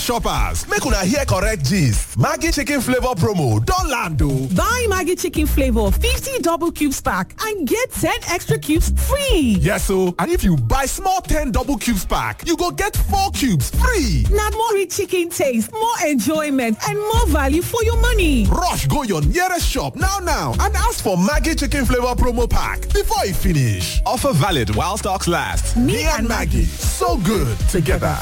shoppers make una hear correct gist maggi chicken flavour promo don land o. Buy Maggie Chicken Flavor 50 double cubes pack and get 10 extra cubes free. yes o and if you buy small ten double cubes pack you go get four cubes free. Now more rich chicken taste, more enjoyment, and more value for your money. rush go your nearest shop now now and ask for maggi chicken flavour promo pack before e finish. offer valid while stocks last. me and maggi so good together.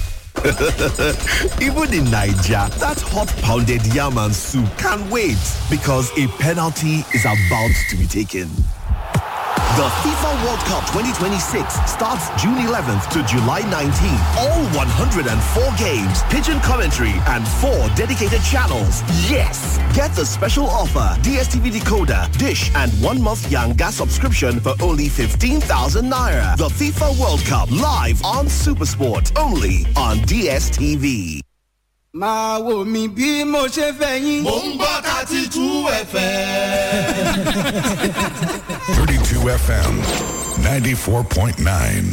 Even in Nigeria, that hot pounded yam and soup can't wait because a penalty is about to be taken. The FIFA World Cup 2026 starts June 11th to July 19th. All 104 games, pigeon commentary, and four dedicated channels. Yes! Get the special offer DSTV decoder, dish, and one month Yanga subscription for only 15,000 naira. The FIFA World Cup live on Supersport, only on DSTV. máa wò mí bí mo ṣe fẹ́ yín. mò ń gbọ́ thirty two fm. 32 FM 94.9.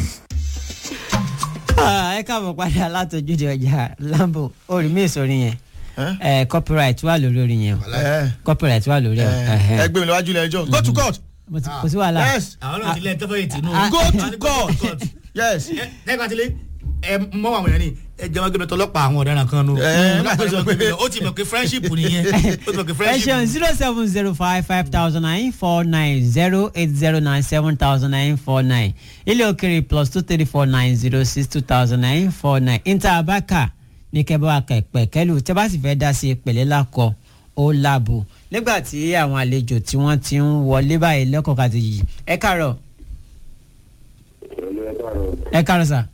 ẹ káàbọ̀ padà látọjúde ọjà lambo orí mi ìsòrí yẹn ẹ copyright wà lórí orin yẹn o copyright wà lórí ẹ ẹgbẹ́ mi lọ́wájú ilé ẹjọ́ go to court kò sí wàhálà yes àwọn náà ti lẹ tẹ́fẹ́ yìí tìǹbù. Ah, go to court yes lẹ́gbàá ti lé ẹ mọ àwọn èèyàn ni ẹ jẹ́ wọn gbé tọlọ́pàá àwọn ọ̀daràn kan nù. Ẹ, má tó sọ pé- ó ti mọ̀ pé friendship nìyẹn ó ti mọ̀ pé ẹ friendship. ṣeun zero seven zero five five thousand nine four nine zero eight zero nine seven thousand nine four nine ilé òkèrè plus two three four nine zero six two thousand nine four nine inter abaka ní kẹbọ akẹpẹ kẹlù tẹ bá sì fẹ́ dá sí pẹ̀lẹ́ lakọ ó làbò nígbà tí àwọn àlejò tí wọ́n ti ń wọlé báyìí lẹ́kọ̀ọ́ kàti yìí ẹ kàárọ̀ ẹ kàárọ̀ sà.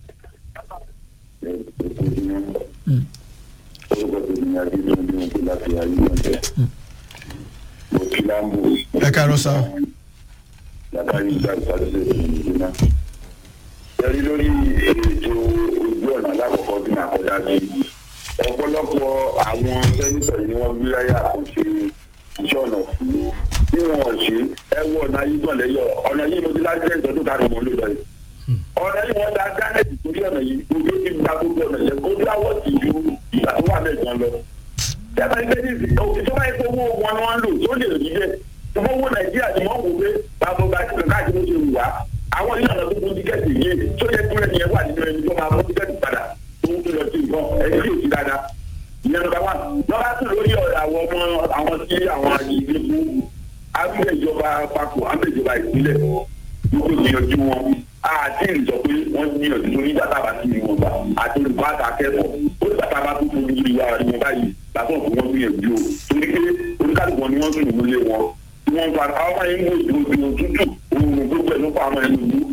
ẹ káàárọ̀ sá ẹ̀rí lórí ètò ojú ọ̀nà alákọ̀ọ́kọ́ bí màá kọjá sí ọ̀pọ̀lọpọ̀ àwọn sẹ́nitọ̀ ni wọ́n gbé láyà àkànṣe iṣẹ́ ọ̀nà fún bí wọ́n ṣe ẹ wọ ọ̀nà yìí gbọ̀n lẹ́yọ̀ ọ̀nà yìí mo ti láti ẹ̀ ìtọ́jú káàdùn mọ́ ló lọ yìí ọ̀nà yìí wọ́n da gánẹ́tì torí ọ̀nà yìí gbogbo ti gba gbogbo ọ̀nà yẹn kó dáwọ́ sí ju ìgbà tó wà mẹ́jọ lọ. Yàtọ̀ ìgbẹ́ ní ìsìn ìjọba yìí owó wọn ni wọ́n ń lò tó lè rí bẹ́ẹ̀. Ìjọba owó Nàìjíríà ti mọ̀ wò pé bàbá ọba ti kàkà àti oṣù wà. Àwọn ilé ọ̀nà tó kún tíkẹ́ẹ̀tì yìí tó yẹ kúrẹ́ ni ẹ wà nínú ẹni tó máa mú tíkẹ́ẹ̀tì padà tó ń tó lọ sí nǹkan ẹni tí ò sí dáadáa. Ìyẹn lọ́ba wà. Lọ́ba tún lórí àwọn ọmọ àwọn tí àwọn àgbègbè fún abúlé ìjọba papọ̀ abúlé ìjọba ìpínlẹ̀ gbogbo ìgbìyànjú wọn àti ìrìnsọ pé wọ́n gbìyànjú tó nígbà tá a bá sí ìwọ̀n gbà àti olùkọ́ àtàkẹ́kọ̀ọ́ ó nígbà tá a bá tó fún mi ìwà ìwọ̀n báyìí làtọ̀ fún wọn gbìyànjú o torí pé oníkàlùkù wọn ni wọ́n sùn nílé wọn tí wọ́n fa àwọn máa ń mú ìdúró ìdúró tútù òun gbogbo ẹ̀ ló fa àwọn ẹni ìlú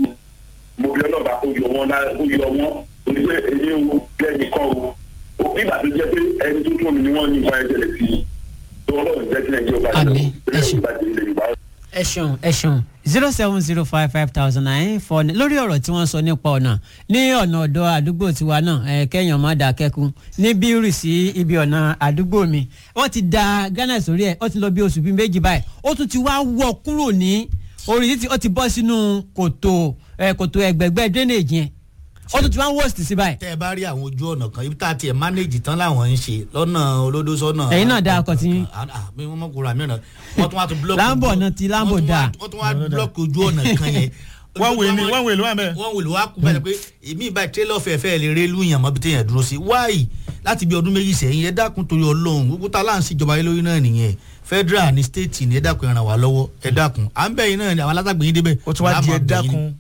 mo bí ọlọ́ba kó yọ wọn lá- kó yọ wọn torí pé èyí ò kẹ́ni kọ́ o nígbà tó jẹ́ pé ẹni tó tún mi ni wọ́n ní nǹkan ẹ̀jẹ̀ sí i tó ọlọ́run jẹ́ kí nàìjíríà bá Àmín. Ẹ ṣé. jẹ́ ẹ ṣeun ẹ ṣeun zero seven zero five five thousand nine four nine lórí ọ̀rọ̀ tí wọ́n sọ nípa ọ̀nà ní ọ̀nà ọ̀dọ̀ àdúgbò tiwa náà ẹ kẹ́yàn má dà kẹ́kun ní bírì sí ibi ọ̀nà àdúgbò mi wọ́n ti da ghana sórí ẹ̀ ó ti lọ bí oṣù bíi méjì báyìí ó tún ti wá wọ̀ kúrò ní orí títí ó ti bọ́ sínú kòtò ẹ kòtò ẹgbẹ̀gbẹ́ drainage yẹn ó tún ti wá worst sí báyìí tẹ́ ẹ bá rí àwọn ojú ọ̀nà kan ibi tá a tiẹ̀ manage tán láwọn ń ṣe lọ́nà olódó sọ́nà. Ẹ̀yin náà dá ọkọ̀ tí- mi wọ́n mọ̀ kúrò àmì ọ̀nà wọ́n tún wá tún block. Lambo náà ti Lambo wọ́n tún wá- dá. wọ́n tún wá block ojú ọ̀nà kan yẹn. wọ́n wèé ni wọ́n wèé ló wà mẹ́. wọ́n wò ló wá kú bẹ́ẹ̀ pé èmi ìbá tẹ́lẹ̀ ọ̀fẹ́ fẹ́ lè rélú yàn mọ́ bí téèyàn dúró sí wáyì láti bí ọdún méjì sẹ́yìn ẹ dákun torí ọlọ́run gbogbo tá a láǹsí ìjọba yìí lórí náà nìyẹn federal ní state ní ẹ dákun ẹ ràn wá lọ́wọ́ ẹ dákun à ń bẹ̀ yín náà ni àwọn alágbàgbé yín débẹ̀. Ó tún wá di ẹ dákun.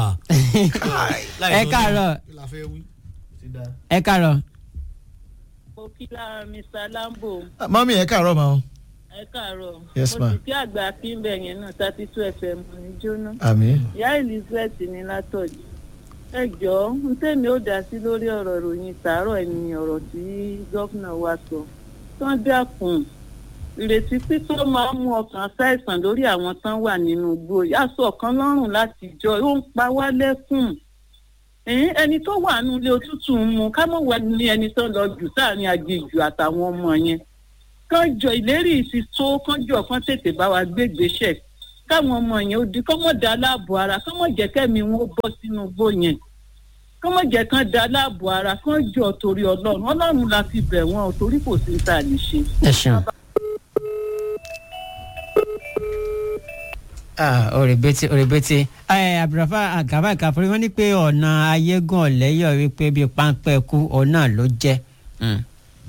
ẹ káàárọ̀ ẹ káàárọ̀ mo kí lára mr lambo mọ́mí ẹ káàárọ̀ ma o ẹ káàárọ̀ Yes, mo ma'am. sì kí àgbà kínbẹ̀ yẹn náà thirty two fm ní jóná àmì. ìyá elizabeth ní látọ̀jù ẹ jọ̀ọ́ ń tèmi ó dá sí lórí ọ̀rọ̀ ìròyìn tààrọ̀ ẹni ọ̀rọ̀ tí gómìnà wa sọ tán dákun ìrètí pípọ́ máa ń mú ọkàn ṣàìsàn lórí àwọn tán wà nínú igbó yàtọ̀ ọ̀kan lọ́rùn láti jọ ó ń pa wá lẹ́kùn ẹ̀yìn ẹni tó wà nínú ilé òtútù ń mu ká mọ̀ wá ní ẹni tó lọ jù sáàrin aginjù àtàwọn ọmọ yẹn kán jọ ìlérí ìsì tó kán jọ kán tètè bá wa gbé gbèsè káwọn ọmọ yẹn ó di kán mọ̀ dá láàbò ara kán mọ̀ jẹ́ kẹ́mi wọn ó bọ́ sínú igbó yẹn kí wọ́n jẹ́ kán da láàbò ara kán jọ torí ọlọ́run ọlọ́run la fi bẹ̀ wọ́n o torí kò sí ní tá a lè ṣe. ẹ ṣeun. Ah, òrèbètè òrèbètè ẹ abdulrafa àgàbà ìkàfọrí wọn ní pé ọ̀nà ayégún ọ̀lẹ́yọ̀ wípé bíi páńpẹ́ kú ọ̀nà ló jẹ́. Mm.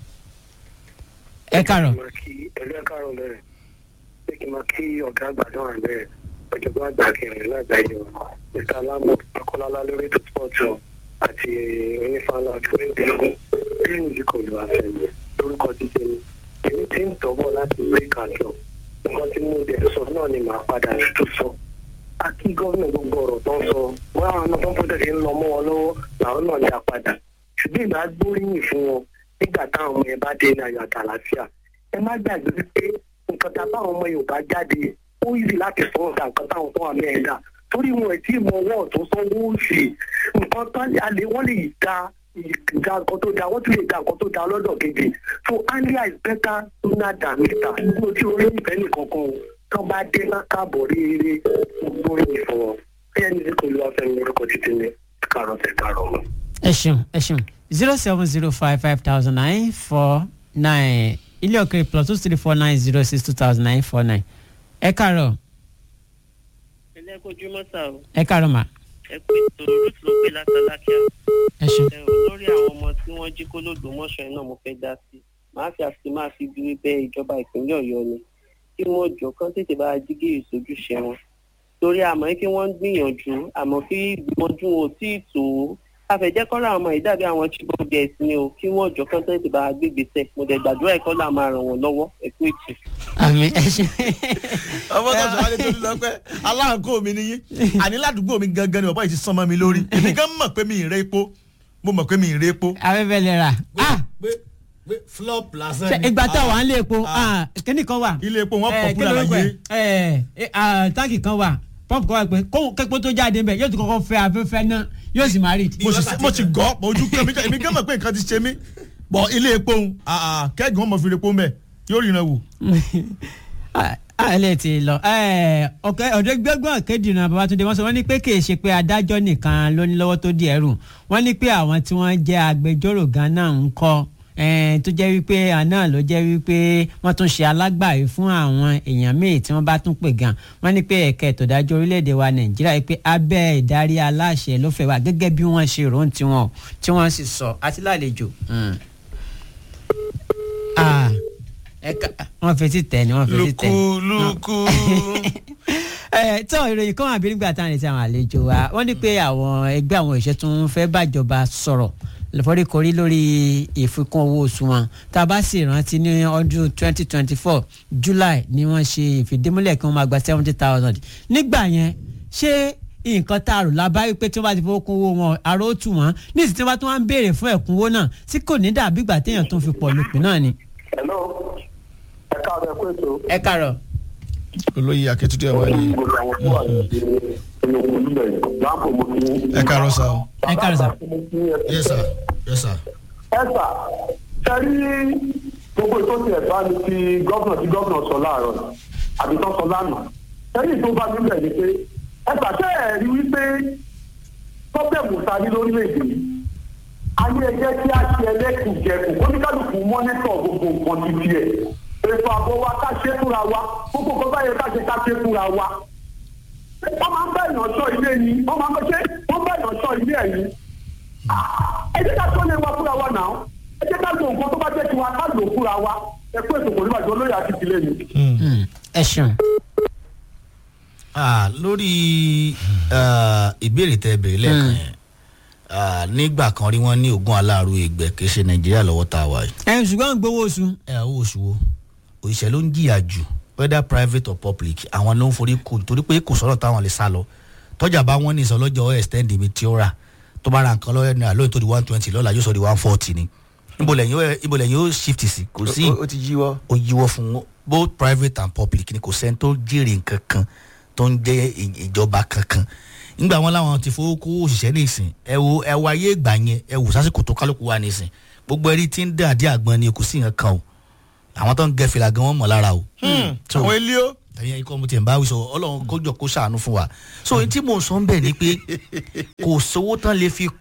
ẹ kàrọ̀ ẹ̀lú ẹ̀ka àrùn bẹ̀rẹ̀ pé kí n máa kí ọ̀gá àgbà náà bẹ̀rẹ̀ ọ̀jọ̀gbọ́n àgbà kẹrin lágbàáyé o mr alamu akọ́lálá lórí ètò spọ́ọ̀tù àti onífàlà onídìlógún bí musical ló wà fẹ́mi lórúkọ títí mi èmi ti ń tọ́bọ̀ láti break àjọ nǹkan tí mo dẹ̀ sọ náà ni màá padà tó sọ a kí gómìnà gbogbo ọ̀rọ̀ tó ń sọ wọ́n àwọn ọmọ tó ń pọ́tẹ́sì ń lọ mọ́ wọn lọ́wọ́ làwọn náà dá padà ṣùgbọ́n ìgbà gbóríyìn fún wọn nígbà táwọn ọmọ yẹn bá dé ní ayọ̀ àtàlàfíà ẹ má gbàgbé wípé nǹkan tá a bá àwọn ọmọ yorùbá jáde ó yìí láti sọ ọ̀dà nǹkan táwọn tó wà mẹ́rin dà torí wọn ẹ̀ tí mọ ọwọ́ ọ̀tún sanwó òsì nǹkan tán alẹ́ wọ́n lè da da nǹkan tó da wọ́n tún lè da nǹkan tó da lọ́dọ̀ kejì so earlier is better sooner than later mo ti orí ìfẹ́ nìkan kan o tán bá dé lákàbọ̀ rere gbogbo yìí fún wọn bẹ́ẹ̀ ni kò lọ́ọ́ fẹ́ mi lórúkọ títí ní kárọ̀ tẹ̀ kárọ̀ mọ́. ẹ ṣeun ẹ ṣeun zero seven zero five five thousand nine four nine ilé òkèrè plus two three four nine zero six two thousand nine four nine ẹ kàrọ̀ ẹlẹ́kọ̀ọ́júmọ́ sá o ẹ kàrọ̀ mà ẹ pé ètò ruth ló pè látàlákíá ẹ ṣeun. ẹ ò lórí àwọn ọmọ tí wọ́n jí kó lòdò mọ́ṣọ́ iná mo fẹ́ dá sí màá fi àfi máa fi dúró bẹ ìjọba ìpínlẹ̀ ọ̀yọ́ ni kí wọ́n jọ kán tètè bá jígìrì sójúṣe wọn torí àmọ́ kí wọ́n ń gbìyànjú àmọ́ kí gbìyànjú wọn ò tí ì tó àfẹ̀jẹ́ kọ́ra àwọn ọmọ ìdàbí àwọn chibok girls ni o kí wọ́n jọ kán tètè bá gbégbèsè mo dẹ̀ gbàdúrà ẹ̀kọ́ là máa ràn wọ́n lọ́wọ́ ẹ̀kú ètò. àmì ẹ ṣe. ọmọ tó sọ wálé tó ní lọ pé aláǹkó mi nìyí àní ládùúgbò mi gangan ni bàbá yìí ti sán mọ́ mi lórí èmi gan mọ̀ pé mi ì rẹ epo mo mọ̀ pé mi ì rẹ epo. afẹ́fẹ́ lè rà. ah pé pé flop lásán ṣe ìgbà tó wà ń lé epo ah, kíní kan wà. ilé epo wọn Eh, pọ̀ kí kúlà lorúkọ láyé. ẹ̀? Eh, eh, ah, táǹkì kan wà pọ́ǹpù kan wà pé kóhun kẹ́pọ́ tó jáde ńbẹ̀ yóò tún kọ́kọ́ fẹ́ afẹ́fẹ́ náà yóò sì máa rí. mo sì mo sì gọ́ mo ojú kan mi gan- èmi gan mọ̀ pé nǹkan ti ṣe mí bọ̀ ilé epo ń kẹ́gàn ọmọ fi epo mẹ́ yóò ríran wò. àlẹ́ ti lọ ọ̀kẹ́ ọ̀dọ́ gbẹ́gbọ́n kédìrín babatunde wọ́n sọ wọ́n ní pé kì í ṣe pé adájọ́ nìkan ló ní lọ́wọ́ tó di ẹ̀rù wọ́n ní pé àwọn tí wọ́n jẹ́ agbẹjọ́rò gan náà ń kọ́ eh, tó jẹ́ wípé àná ló jẹ́ wípé wọ́n tún ṣe alágbàáyé fún àwọn èèyàn míì tí wọ́n bá tún pè gan wọ́n ní pé ẹ̀ka ètò ìdájọ́ orílẹ̀-èdè wa nàìjíríà wípé abẹ́ ìdarí aláṣẹ ló fẹ́ wà gẹ́gẹ́ bí wọ́n ṣe rò ó tiwọn tí wọ́n sì sọ àti lálejò. Mm. Ah, ẹ̀ka wọ́n fetí tẹ̀ ni wọ́n fetí tẹ̀. lukú ẹ tó ìròyìn kan àbí nígbà tá à ń retí àwọn àlejò wa wọ́n ní pé àwọn ẹgbẹ́ àwọn òṣìṣẹ́ tún fẹ́ bàjọba sọ̀rọ̀ lọ́fọ́ríkorí lórí ìfikún owó oṣù wọn tá a bá sì rántí ní ọdún twenty twenty four july ni wọ́n ṣe ìfìdímúlẹ̀ kí wọ́n máa gba seventy thousand nígbà yẹn ṣé nǹkan tá a rò lábá wípé tí wọ́n bá ti fowó kún owó wọn àrò ó tù wọ́n ní ìsìn tí wọ́n bá tún wá ń béèrè fún ẹ̀kúnwó náà tí kò ní dàbí ìgbà téèyàn tún fi pọ̀ lópin náà ni. hello ẹ káàbọ̀ ẹ kó ètò. ẹ kàrọ̀. olóyè akẹ́tùtù ẹ̀ wá ní. ẹ káàárọ̀ sá o. ẹ kàrọ̀ sà. yes sir yes sir. ẹ sà sẹ́rí gbogbo ètò tí ẹ̀ bá ní ti gọ́vnà tí gọ́vnà sọ láàárọ̀ àbí tó sọ lánàá sẹ́rí tó bá nílẹ̀ ni pé ẹ sà tẹ́ ẹ̀ rí wípé pọ́bẹ̀mù ta ní lórílẹ̀‐èdè yìí ayé ẹjẹ́ tí a ṣe ẹlẹ́kùnjẹkùn oníkálukú mọ́nítọ̀ gbogbo nǹkan ti tiẹ̀ ètò ààbò wa ká ṣe fúnra wa gbogbo nǹkan báyẹn ká ṣe ká ṣe fúnra wa wọ́n máa ń bá èèyàn sọ ilé yìí wọ́n máa ń bá ṣe wọ́n bá èèyàn sọ ilé ẹ̀yìn ẹ jẹ́ ká tó lé wa fúnra wa náà ẹ jẹ́ ká lo nǹkan tó bá jẹ́ tiwa ká lò fúnra wa ẹ kó ètò pẹ̀lú àjọ olóyè àti ìdílé mi. ẹ ṣeun. Ah, lórí ah, ìbéèrè tẹ bèrè lẹ́ẹ̀kan yẹn ah, nígbà kan rí wọ́n ní ogún aláàrú ìgbẹ́ kì í ṣe nàìjíríà lọ́wọ́ tá a wà yìí. ẹ ṣùgbọ́n gbowó oṣù. ẹ owó oṣù wo òṣìṣẹ́ ló ń jìyà jù whether private or public àwọn ló ń forí kù torí pé kò sọ̀rọ̀ táwọn lè sá lọ tọ́jà bá wọ́n ní ìsọlọ́jọ́ extend mi tí ó rà tó bá ra nǹkan lọ́wọ́ náírà lóyún tó di one twenty lọ́la yóò sọ di one forty ni ibo lẹ́yìn ó- ibo lẹ́yìn ó shift sí kò sí ó ti yíwọ́. ó yíwọ́ fún both private and public ni kò sẹ́ni tó jèrè nǹkan kan tó ń jẹ́ ì- ìjọba kankan nígbà wọn làwọn ti fowó kó òṣìṣẹ́ nísìn ẹ wo ẹ wo ayé ìgbà yẹn ẹ wò sásìkò tó kálukú wà nísìn gbogbo ẹrí tí ń dà dí àgbọn ni kò sí nǹkan kan o àwọn tó ń gẹ fìlà gan wọn mọ̀ lára o. So, àwọn ilé ó. ẹ̀yin ikọ̀ mo ti ń bá wí sọ ọlọ́run kójọ kó ṣàánú fún wa so ohun tí mò ń sọ ń bẹ̀ ni pé kò sówó tán lè fi kún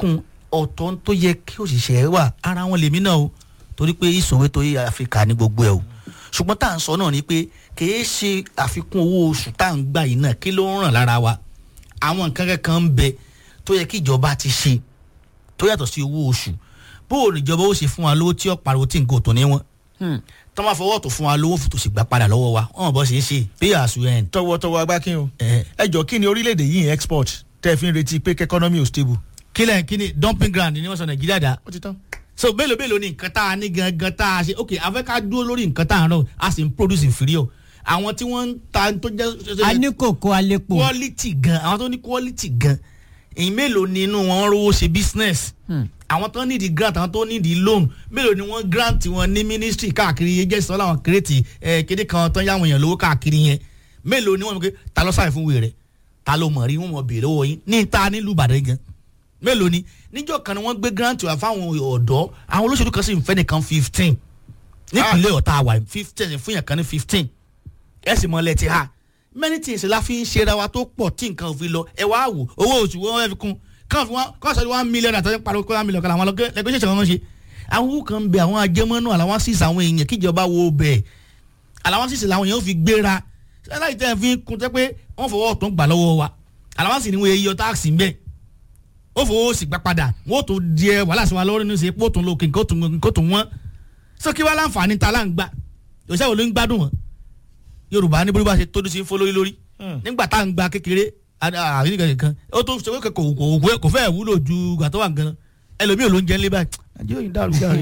ọ̀tọ̀ tó yẹ kí òṣìṣẹ́ wà ara wọn lèmi náà o torí pé ìṣòro tó yẹ áfíríkà ní gbogbo ẹ̀ o ṣùgbọ́n tá à ń sọ náà ni pé kìí ṣe àfikún owó oṣù tá à ń gbà yìí náà kí ló ń ràn lára wa àwọn nǹkan kankan ń bẹ tó yẹ kí ìjọba ti ṣe tó yàtọ̀ sí owó oṣù bó o níjọba ó ṣe fún wa lówó tí ó pariwo tí nǹkan ò tó ní wọn tó máa fọwọ́ tó fún wa lówó fún tòṣì gbà padà lọ́wọ́ wa wọn bọ́ ṣe é ṣe pay as you earn. tọwọtọwọ agbákin o ẹ jọ kí ni orílẹ̀-èdè yìí ń export tẹ́ ẹ fi ń retí pé kẹ́kọ́nọ́mì ò stable. kílẹ̀ kí ni dumping ground ni wọ́n sọ nàìjíríà dá. ó ti tán. so mélòó mélòó ni nǹkan tá a ní gangan tá a ṣe ok afẹ́ ká dúró lórí nǹkan tá a rán a sì ń produce inferior àwọn tí wọ́n ń ta tó jẹ́. a ní kòkó alepo. quality gan àwọn tó ní quality gan èyí mélòó ni inú wọn rówó ṣe business àwọn tó nídìí grant àwọn tó nídìí loan mélòó ni wọ́n grant wọn ní ministry káàkiri yẹn jẹ́ sọ́lá àwọn kírètì kéde kan tó ń yáwọn èèyàn lówó káàkiri yẹn mélòó ni wọ́n mọ̀ pé ta ló sáyẹn fún wèrè rẹ̀ ta ló mọ̀ rí wọ́n mọ̀ bèèrè lọ́wọ́ yín ní ta nílùú ìbàdàn gan mélòó ni níjọ́ kan ni wọ́n gbé grant wá fáwọn ọ̀dọ́ àwọn olóṣèlú kan sì ń fẹ́ nìkan fifteen nípìnlẹ̀ ọ̀tá àwà fifteen fún yàn kan ní fifteen ẹ̀ sì mọ̀ lẹ́tì ha many things la fi ń ṣera wa tó pọ̀ tí nǹkan ò fi lọ ẹ wá wò owó oṣù wọn fẹ́ fi kún kàn fún wọn kàn sọ one million àtọ́jú pariwo kó one million kan làwọn lẹ́gbẹ́ ṣẹ̀ṣẹ̀ wọn ṣe àwọn owó kan bẹ àwọn ajẹmọ́nú àlàwọn sísè àwọn èèyàn kíjọba wo bẹ̀ àlàwọn sísè làwọn èèyàn fi gbéra láì tẹ́ fi kún tẹ́ pé wọ́n fọwọ́ ọ̀tún gbà lọ́wọ́ wa àlàwọn sì ni wọ́n yọ táàsì ń bẹ̀ ó fowó sì gbà padà wọ́n tó di ẹ wàhálà sí wa lọ́rùn ní ṣe pé ó tún lókè nǹkan tó wọ́n sọ kí wàá láǹfààní ta láǹgbà òṣìṣẹ́ wo ló ń gbádùn wọn yorùbá ní bóríbá ṣe tójú sí fó lórí lórí nígbà tá à ń gba kékeré àríkà nìkan ó tó ṣe kò kò kò fẹ́ wúlò ju gbà tó wà gan ẹlòmíì ló ń jẹ nílé báyìí àjẹ́ òyìn dàrú dàrú.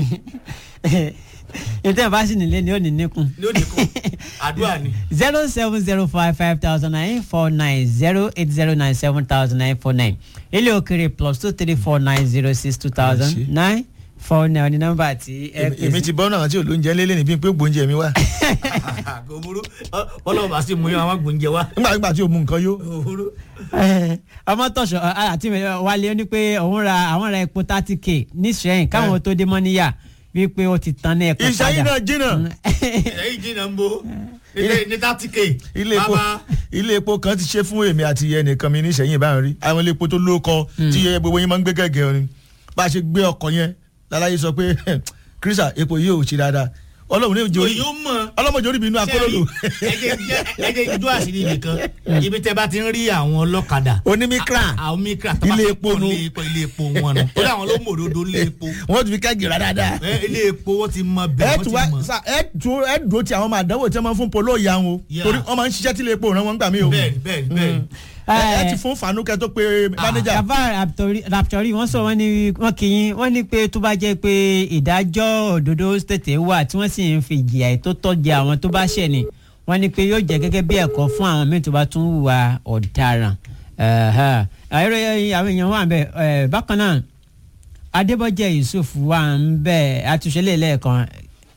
ètò ìbá sì nílé ni ó ní níkun. ní ó níkun àdúrà ni. zero seven zero five five thousand nine four nine zero eight zero nine seven thousand nine four nine ilé òkèrè plus two three four nine zero six two thousand nine four nine ní nọ́mbà tí ẹ pèsè. èmi ti bọ́ náà tí olóúnjẹ lélẹ̀ níbi pé gbóúnjẹ mi wá. kò burú ọlọ́run bá sì mú yín àwọn gbóúnjẹ wá. nígbà nígbà tí o mú nǹkan yó. ọmọ tọ̀sọ̀ àti wálé ó ní pé òun ra àwọn ra epo thirty k ní sẹ́yìn káwọn tó dé mọ́ níyà wípé ó ti tan ní ẹ̀kọ́ padà. ìṣẹ́yìn náà jìnnà. ìṣẹ́yìn jìnnà ń bo ní thirty k. ilé epo ilé epo kan ti ṣe fún èmi àti ẹnìkan mi ní ìṣẹ́yìn báyìí rí àwọn ilé epo tó lóko tí gbogbo yín máa ń gbé gẹ́gẹ́ ni bá a ṣe gbé ọkọ̀ yẹn lálàyé sọ pé kírísà epo yìí ò ṣe dáadáa ọlọ́run ní ìjọ ọlọ́mọdé orí mi inú akólólò. ẹ jẹ́ ìjọ àṣírí nìkan ibi tẹ́ bá ti ń rí àwọn ọlọ́kadà. onímíkra àwọn mikra ilé epo nu ilé epo wọn nu ó dáwọn ló mòdodo ilé epo. wọ́n ti fi kẹ́gì rà dáadáa. ilé epo wọ́n ti mọ bẹ́ẹ̀ wọ́n ti mọ. ẹ dúró ẹ dúró ti àwọn ọmọ àdánwò tí wọ́n máa ń fún polo ìyá wọn o torí wọ́n máa ń ṣiṣẹ́ tí ilé epo ràn wọ́n gbà mí o. bẹ́ẹ̀ni bẹ́ẹ̀ni bẹ́ẹ̀ni ẹ ti fún fanukẹ tó pe manager. bàbá raptori wọn sọ wọn ni wọn kì í wọn ní pé tó bá jẹ pé ìdájọ́ òdodo tètè wà tí wọ́n sì ń fi ìjìyà tó tọ́ jẹ àwọn tó bá ṣẹ̀ ni wọ́n ní pé yóò jẹ́ gẹ́gẹ́ bí ẹ̀kọ́ fún àwọn míì tó bá tún hùwà ọ̀daràn. àìrò àwọn èèyàn wà bẹ́ẹ̀ bákan náà adébọ́jẹ́ yusuf wà ń bẹ́ẹ̀ àtúnṣe lè lẹ́ẹ̀kan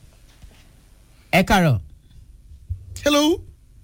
ẹ kàrọ̀. hello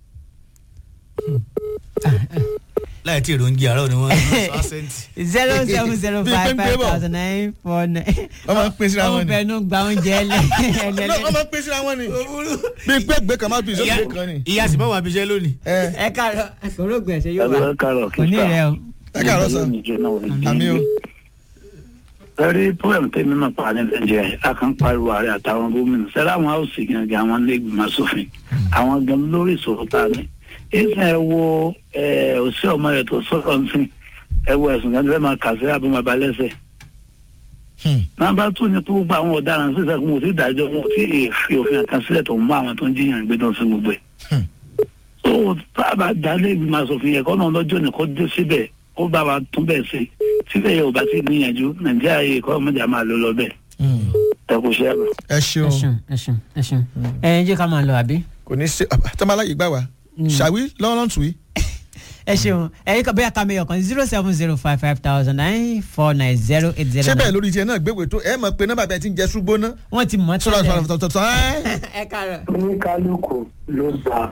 láì tí èrò ń jẹ àárọ̀ ni wọ́n sọ àṣẹ́ǹtì. zero seven zero five five thousand nine four nine. wọ́n máa ń pín síra wọn ni. wọ́n fẹnu gba oúnjẹ ẹlẹ́. wọ́n máa ń pín síra wọn ni. bí pé gbé kan máa bí ìṣòro kan ni. ìyá sì bá wà bíṣẹ́ lónìí. ẹ káàárọ̀ kòró gbèsè yóò wá. ẹ káàárọ̀ kò ní rẹ o. ẹ káàárọ̀ sọ. àmì o. ẹrí pọ́ẹ̀mù tẹ́mi náà pa ní nàìjíríà a kan pariwo ààrẹ àtàwọn gómìnà sẹ́rẹ́ àwọn haúsì gangan àwọn lẹ́gbìmọ̀ sófin àwọn gan lórí ìṣòro tá a ní ìsìn ẹ wo òsì ọmọ rẹ tó sọ̀rọ̀ nsìn ẹ wo ẹ̀sùn kan tí wọ́n máa kà sí àbí máa ba lẹ́sẹ̀. nàbà tún ní tó gba àwọn ọ̀daràn sísè kó mo ti dájọ́ wọn tí fi òfin kan sílẹ̀ tó ń mú àwọn tó ń jiyàn gbé tó ń sin gbogbo ẹ̀. tó tá a bá dalé ìgbìmọ̀ asòfin yẹn kọ́ náà lọ́jọ́ ní kó dé síbẹ̀ kó bá wa tún bẹ̀ sí síbẹ̀ yẹn ò bá ti níyànjú nàìjíríà yìí kọ́ ọmọdé a máa lọ lọ bẹ́ẹ̀. ẹ kò ṣe é lọ. ẹ ṣeun ẹ ṣeun ẹ ṣeun ẹ jẹ́ ká máa lọ àbí. kò ní ṣe tọ́mọláyè gbà wá ṣàwí lọ́wọ́lọ́n tù í. ẹ ṣeun ẹyin kan bóyá ká mi ọkàn zero seven zero five five thousand nine four nine zero eight zero. ṣé bẹ́ẹ̀ lórí tiẹ̀ náà gbégbé tó ẹ mọ̀ pé nọ́mbà bẹ́ẹ̀ ti ń jẹ ṣùgbọ́n náà. wọ́n ti mọ̀ tẹ́lẹ̀. ẹ káàárọ̀. oníkálukú ló gba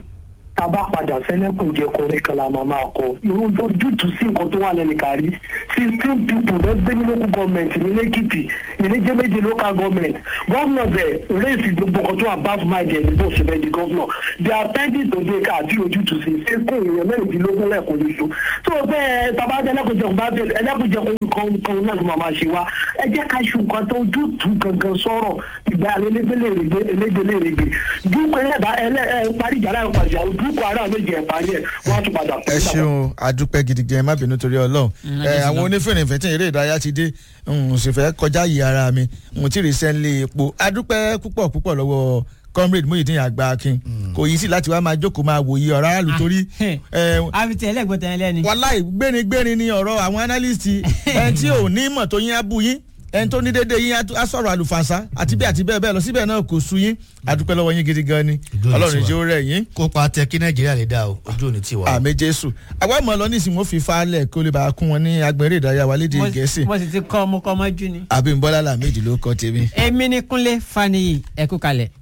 tá a bá padà sẹ́lẹ̀kùn jẹ kọrin kan la máa máa kọ irú tó dùtù sí nǹkan tó wà lẹ́nu kárí sixteen people ló gbé ní local government ní lẹ́kìtì ìníjẹ́ méje local government gómìnà bẹ̀ rẹ́ẹ̀sì gbogbo kan tó wà bá fún máa jẹ ní bó ṣe bẹ́ẹ̀ di gómìnà the appendix tó dé ká àti ojútùú sí sẹ́kùn èèyàn mẹ́rìndínlógún lẹ́ẹ̀kan lóṣù tó bẹ́ẹ̀ tàbá ẹlẹ́kùnjẹkùn bá bẹ̀rẹ̀ ẹlẹ́kùnjẹkùn kan kan náà ló máa máa ṣe wá ẹ jẹ́ ká ṣu nǹkan tó ojútùú gangan sọ̀rọ̀ ìgbà elégbélérègbè elégbélérègbè dúkọ̀ ẹlẹ́dà ẹlẹ́ ẹ parí ìjà láì pàṣẹ dúkọ̀ ara méjì ẹ̀ parí ẹ̀ wọ́n á tún padà ẹ ṣeun adúpẹ́ gidigan ẹ má bínú torí ọlọ́run ẹ àwọn onífèrè ìfẹ́ tí eré ìdárayá ti dé n sì fẹ́ kọjá yìí ara mi n tí ì rí sẹ́ńlé epo adúpẹ́ púpọ̀ púpọ̀ lọ́wọ́ comrade Muyideen àgbà akin kò yí sí láti wá máa jókòó máa wòye ọ̀rọ̀ aráàlú torí. àfi tí ẹlẹ́gbọ̀n tẹ̀ lẹ́ni. wàláì gbénigbéni ni ọ̀rọ̀ àwọn analyst ẹni tí ò ní mọ̀ tó yín á bú yín ẹni tó ní dédé yín á sọ̀rọ̀ àlùfànṣá àti bí àti bẹ́ẹ̀ bẹ́ẹ̀ lọ síbẹ̀ náà kò sú yín adúpẹ́ lọ́wọ́ yín gidi gan ni ọlọ́run ìjẹ́ ó rẹ̀ yín. kópa tẹ kí nàìjíríà lè dá o ojú òní tiwa. àmì jésù àwa mọ̀ lọ nísìnyí wọ́n fi falẹ̀ kó lè bá a kún wọn ní agbẹ̀rẹ̀ ìdárayá wa lédè gẹ̀ẹ́sì. mo sì ti kọ́ ọmọ kọ́ ọmọ jù ni. àbí nbọ́lá làmì ìdílé ó kọ́ tèmi. èmi ni kúnlé faniyi ẹ̀kú kalẹ̀.